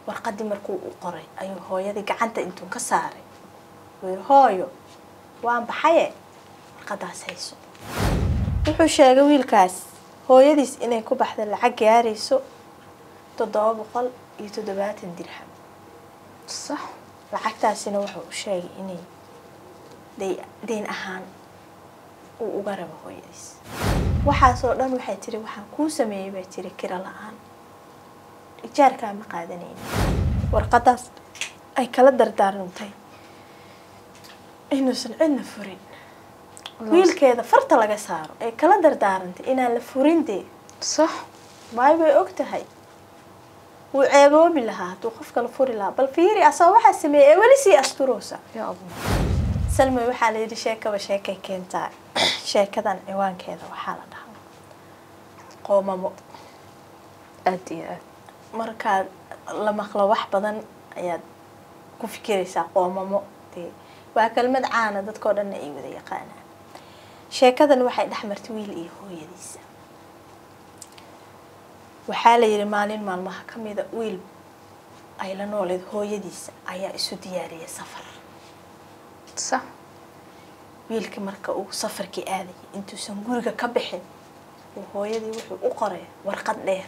warqadii markuu u qoray ayuu hooyadii gacanta intuu ka saaray wuu yihi hooyo waan baxaye warqadaas hayso wuxuu sheegay wiilkaas hooyadiis inay ku baxda lacag gaarayso toddoba boqol iyo toddobaatan dirham sax lacagtaasina wuxuu u sheegay inay day dayn ahaan uu uga rabo hooyadiis waxaasoo dhan waxay tiri waxaan kuu sameeyey bay tiri kira la-aan ijaarkaa ma qaadanayna warqadaas ay kala dardaarantay inuusan cidna furin wiilkeeda farta laga saaro ee kala dardaarantay inaan la furin dee sax maayo bay og tahay wuu ceeboobi lahaa hadduu qof kala furi lahaa bal fiiri asagoo waxaa sameeyey ee weli sii asturoosa yaa allah salmay waxaa la yidhi sheekaba sheekay keentaa sheekadan ciwaankeeda waxaa la dhahaa qoomamo aad iyo aad markaad la maqlo wax badan ayaad ku fikiraysaa qoomamo dee waa kelmad caana dadkao dhanna ay wada yaqaanaan sheekadan waxay dhex martay wiil iyo hooyadiisa waxaa la yidhi maalin maalmaha ka mida wiil ay la nooleed hooyadiisa ayaa isu diyaariyay safar sax wiilka marka uu safarkii aadayay intuusan guriga ka bixin uu hooyadii wuxuu u qoray warqad dheer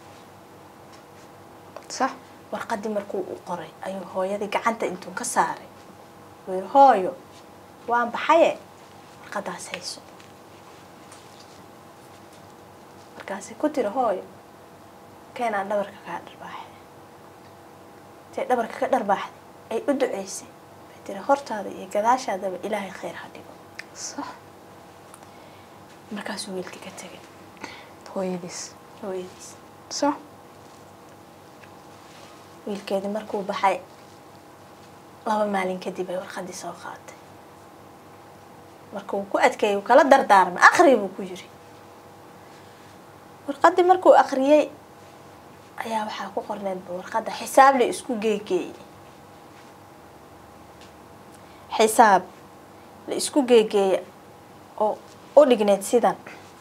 sax warqadii markuu u qoray ayuu hooyadii gacanta intuu ka saaray wuu yihi hooyo waan baxaye warqadaas hayso markaasay ku tiri hooyo keenaan dhabarka kaa dharbaaxay intay dhabarka ka dharbaaxday ay u duceysay bay tiri hortaada iyo gadaashaadaba ilaahay khayr ha dhigo sax markaasuu wiilkii ka tegay hooyadiis hooyadiis sax wiilkeedii markuu baxay laba maalin kadib ay warqadii soo qaatay marka uu ku adkeeyay uu kala dardaarmay akri buu ku yiri warqadii markuu akriyey ayaa waxaa ku qorneedba warqadda xisaab la isku geegeeyey xisaab la isku geegeeya oo u dhigneed sidan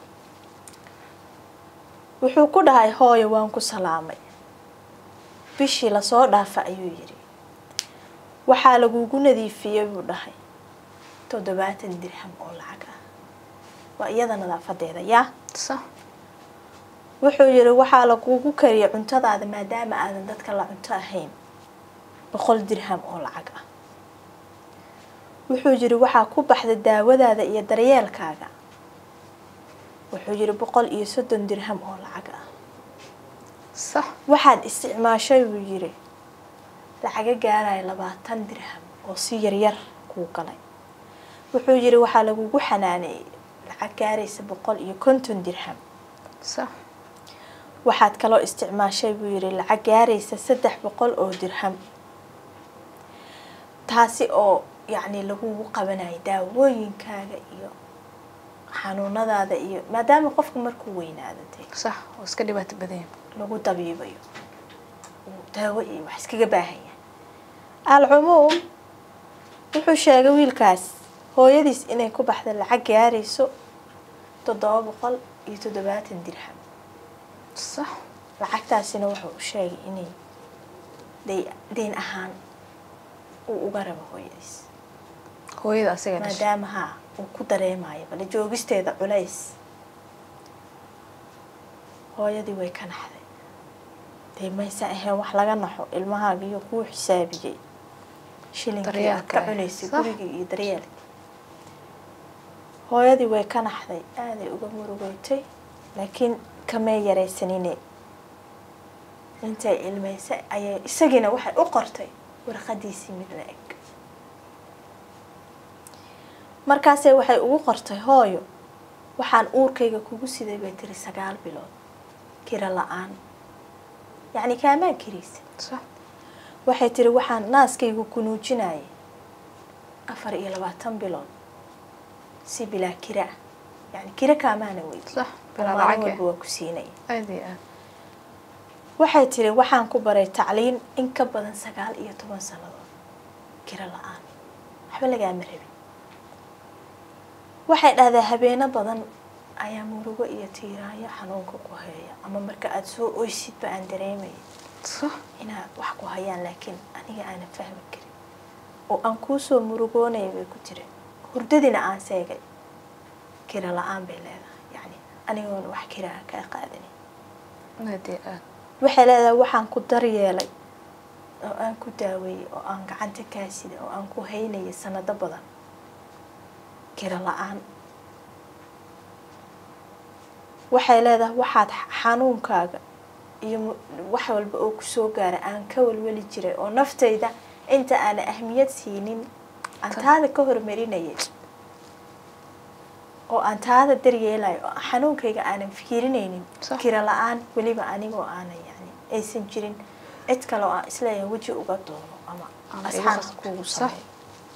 wuxuu ku dhahay hooyo waan ku salaamay bishii lasoo dhaafa ayuu yidhi waxaa lagugu nadiifiyey buu dhahay toddobaatan dirham oo lacag ah waa iyada nadaafadeeda yaa sax wuxuu yidhi waxaa lagugu kariyay cuntadaada maadaama aadan dadka la cunto ahayn boqol dirham oo lacag ah wuxuu yidhi waxaa ku baxda daawadaada iyo daryeelkaaga wuxuu yidhi boqol iyo soddon dirham oo lacag ah sax waxaad isticmaashay buu yidhi lacaga gaaraya labaatan dirham oo si yaryar kuu galay wuxuu yidhi waxaa lagugu xanaaneeyey lacag gaaraysa boqol iyo konton dirham sax waxaad kaloo isticmaashay buu yidhi lacag gaaraysa saddex boqol oo dirham taasi oo yacni lagugu qabanayo daawooyinkaaga iyo xanuunadaada iyo maadaama qofku markuu weynaado dee sax oo iska dhibaato badan lagu dabiibayo uu daawo iyo wax iskaga baahan yahay alcumuum wuxuu sheegay wiilkaas hooyadiis inay ku baxda lacag gaarayso toddoba boqol iyo toddobaatan dirham sax lacagtaasina wuxuu u sheegay inay day dayn ahaan uu uga rabo hooyadiis hooyada asaga dhashay maadaama haa uu ku dareemayo bale joogisteeda culays hooyadii way ka naxday dee maysa ahayn wax laga naxo ilmahaaga iyo kuu xisaabiyey shilinkii aad ka Daryeelka. cunaysay Sax. gurigii iyo daryeelkii hooyadii way ka naxday aaday uga murugeysay laakiin kamay yaraysanine intay ilmaysay ayay isagiina waxay u qortay warqadiisii mid la eg markaasee waxay ugu qortay hooyo waxaan uurkayga kugu siday bay tiri sagaal bilood kira la-aan yacni kaamaan kiraysa sax waxay tiri waxaan naaskaygu kunuujinayay afar iyo labaatan bilood si bilaa kira ah yacni kira kaamaana weyd sax bilaa maalin lacag walba waa ku siinaya aad iyo aad waxay tiri waxaan ku baray tacliin in ka badan sagaal iyo toban sannadood kira la-aan waxba lagaama rabin waxay dhahdaa habeeno badan ayaa murugo iyo tiiraayo xanuunka ku heeya ama marka aada soo oysidba aan dareemaya sax inaad wax ku hayaan laakiin aniga aanan fahmi karin oo aan kuusoo murugoonaya bay ku jireen hurdadina aan seegay kira la-aan bay leedahay yacni anigoona wax kira aan kaa qaadanin aad iyo aad waxay leedahay waxaan ku daryeelay oo aan ku daaweeyey oo aan gacanta kaa sida oo aan ku haynayay sanado badan kira la-aan waxay leedahay waxaad xanuunkaaga iyo mu- wax walba oo kusoo gaara aan ka walwali jiray oo naftayda inta aana ahmiyad siinin aan taada ka hormarinayay oo aan taada daryeelayo oo xanuunkayga aanan fiirinaynin Sax. kira la-aan weliba anigoo aanan yani aysan jirin cid kale oo aan isleeyahay weji uga doono ama Ama iga asxaan qasbo. kugu Sax. sameeyo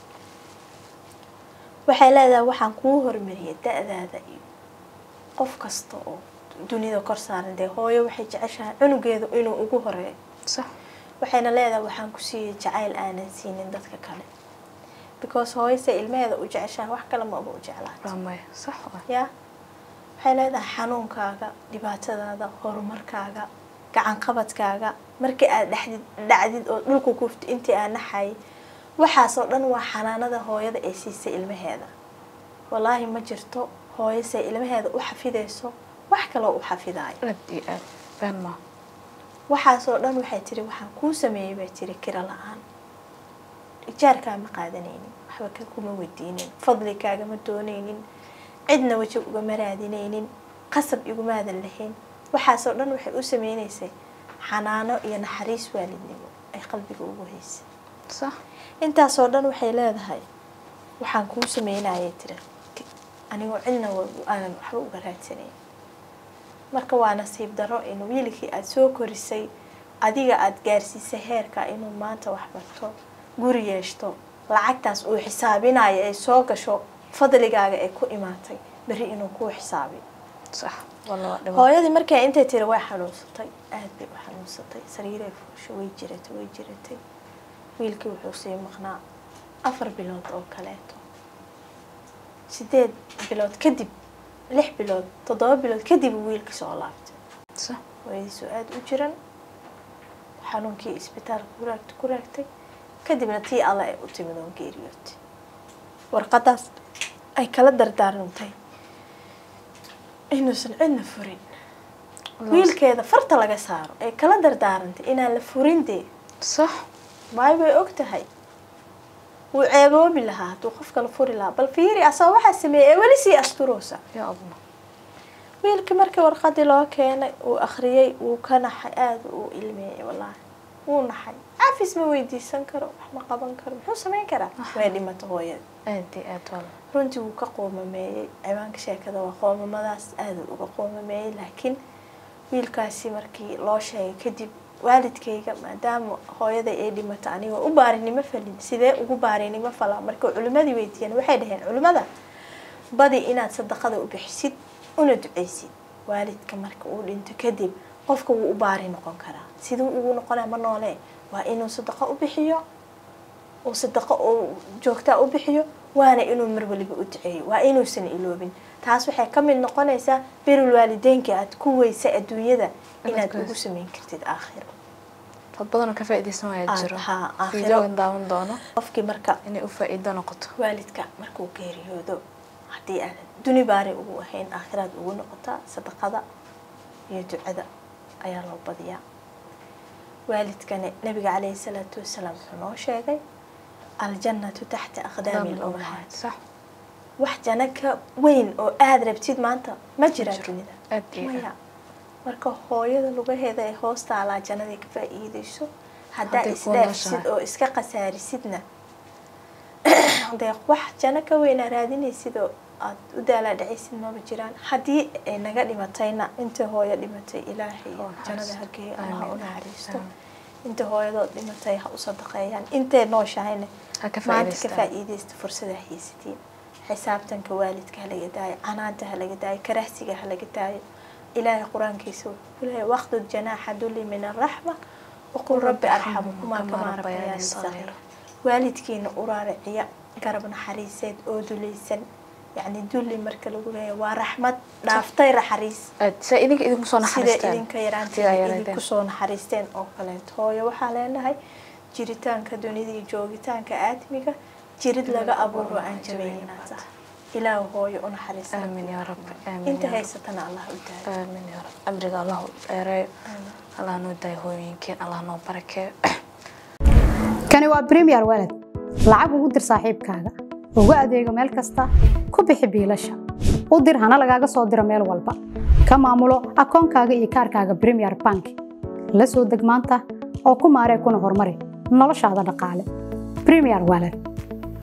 waxay leedahay waxaan kuu hormariyay da-daada iyo qof kasta oo dunida kor saaran dee hooyo waxay jeceshahay cunugeedu inuu ugu horeeyo sax waxayna leedahay waxaan ku siiyey jacayl aanan siinin dadka kale because hooyase ilmaheeda u jeceshahay wax kale maba u jeclaan waa maya sax waa ya waxay leedahay xanuunkaaga dhibaatadaada horumarkaaga gacan qabadkaaga markii aad dhexdid dhacdid oo dhulka kufti intii aan naxayay waxaasoo dhan waa xanaanada hooyada ay siisay ilmaheeda wallaahi ma jirto hooyase ilmaheeda u xafidayso wax kaloo u xafidaayo aad iyo aad been maa waxaasoo dhan waxay tiri waxaan kuu sameeyey bay tiri kira la-aan ijaarkaa ma qaadanaynin waxba ka kuma weydiinin fadligaagama doonaynin cidna weji ugama raadinaynin qasab igumaadan lahayn waxaasoo dhan waxay u sameynaysay xanaano iyo naxariis waalidnimo ay qalbiga ugu haysay sax intaasoo dhan waxay leedahay waxaan kuu sameynayay tiri anigoo cidna wa- aanan waxba uga raadsanayn marka waa nasiib daro in wiilkii aada soo korisay adiga aada gaarsiisay heerka inuu maanta wax barto guri yeeshto lacagtaas uu xisaabinayo ay soo gasho fadligaaga ay ku imaatay berri inuu kuu xisaabiyo sax walla waa dhibo hooyadii markay intay tiri way xanuunsatay aada bay u xanuunsatay sariiray fuusho way jiratay way jiratay wiilkii wuxuu sii maqnaa afar bilood oo kaleeto sideed bilood kadib lix bilood toddoba bilood kadib uu wiilkii soo laabtay sax hooyadiisoo aada u jiran xanuunkii isbitaalka ku raagtay ku raagtay kadibna tii alle ay u timid oo geeriyootay warqadaas ay kala dardaarantay inuusan cidna furin wiilkeeda farta laga saaro ay kala dardaarantay inaan la furin dee sax maayo bay og tahay wuu ceeboobi lahaa hadduu qof kala furi lahaa bal fiiri asagoo waxaa sameeyey ee weli sii asturoosa yaa abna wiilkii markii warqadii loo keenay uu akhriyey wuu ka naxay aada uu ilmeeyey wallaahi wuu naxay cafis ma weydiisan karo wax ma qaban karo muxuu samayn karaa way dhimata hooyada aad iyo aad walla runtii wuu ka qoomameeyey ciwaanka sheekada waa qoomamadaas aada uga qoomameeyey laakiin wiilkaasi markii loo sheegay kadib waalidkayga maadaama hooyada ay dhimata anigoo u baarinimo falin sidee ugu baarinimo falaa marka culimmadii weydiiyeen waxay dhaheen culimmada badi inaad sadaqada u bixisid una duceysid waalidka marka uu dhinto kadib qofka wuu u baari noqon karaa siduu ugu noqonaa ma noole waa inuu sadaqo u bixiyo uu sadaqo uu joogtaa u bixiyo waana inuu mar waliba u duceeyo waa inuusan iloobin taas waxay ka mid noqonaysaa birul waalideynka aad ku weysa adduunyada inaad Inaad ugu sameyn kartid aakhiro dad badanoo ka faa'iidaysan waaya Ah, jiro haa, aakhiro. fiidiyoogan daawan doono qofkii marka inay u faa'iido noqoto waalidka markuu geeriyoodo haddii aanad duni baari ugu ahayn aakhiraad ugu noqotaa sadaqada iyo ducada ayaa loo badiyaa waalidkani nabiga caleyhi salaatu wasalaam wuxuu noo sheegay aljannatu taxta aqdaami lummahaat sax wax jana ka weyn oo aada rabtid maanta ma jiraan dunida aad iyo maya aad marka hooyada lugaheeda ay hoos taalaa jannadii ka faa'iideyso haddaa Hadday kuu isdhaafsid nooshahay. oo iska khasaarisidna dee wax janno ka weynaa raadinaysid oo aad u daalaa dhacaysid maba jiraan haddii ay naga dhimatayna inta hooyo dhimatay ilaahay Oo jannada naxariisto. hageeyo allaha u Amiin. naxariisto Amiin. inta hooyadood dhimatay ha u sadaqeeyaan intay nooshahayna ha ka maanta ka faa'iidaystaan faa'iidaysta fursada haysatiin xisaabtanka waalidka ha laga daayo canaanta ha laga daayo karahsiga ha laga daayo ilaahay qur-aankiisa wuxuu ku leeyahay waqtud janaaxa dulli min arraxma waqul rabbi arxamukumaa kamaa rabbayaani sagiira waalidkiina u raariciya garab naxariiseed oo dulaysan yacni dulli marka lagu leeyahay waa raxmad dhaaftay naxariis aad saa idinka idinku soo sida naxariistaan idinka Sida yaraanteeda yaraanteen. idinku soo naxariisteen oo kaleeto hooyo waxaa leenahay jiritaanka dunida iyo joogitaanka aadmiga jirid laga abuuro aan jabaynaad tahay ilaahu hooyo u naxariista aamin yaa rabbi aamin inta yaa rabbi. haysatana allah u daayo aamin yaa rabbi amriga allah u dheereeyo Aamin. allah noo daayo hooyooyinkeen allah noo barakeeyo kani waa premier walad lacag ugu dir saaxiibkaaga ugu adeego meel kasta ku bixi biilasha u dir hana lagaaga soo diro meel walba ka maamulo akoonkaaga iyo kaarkaaga premier bank la soo deg maanta oo ku maaree kuna horumari noloshaada dhaqaale premier walad